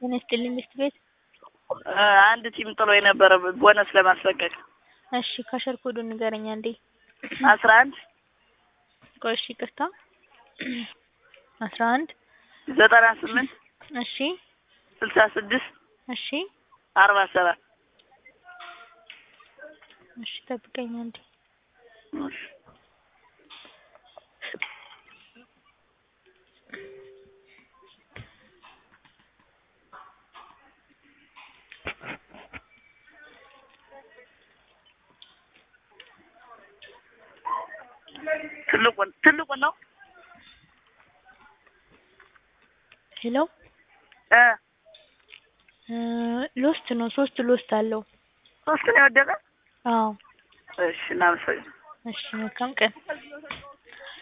ጤና ይስጥልኝ ሚስት ቤት አንድ ቲም ጥሎ የነበረ ቦነስ ለማስለቀቅ እሺ ካሸር ኮዱን ንገረኝ አንዴ አስራ አንድ ቆይ እሺ ይቅርታ አስራ አንድ ዘጠና ስምንት እሺ ስልሳ ስድስት እሺ አርባ ሰባት እሺ ጠብቀኝ አንዴ ትልቁን ትልቁን ነው ሄሎ እ ሎስት ነው ሶስት ሎስት አለው ሶስት ነው የወደቀ አዎ እሺ እናመሰግናለን እሺ መልካም ቀን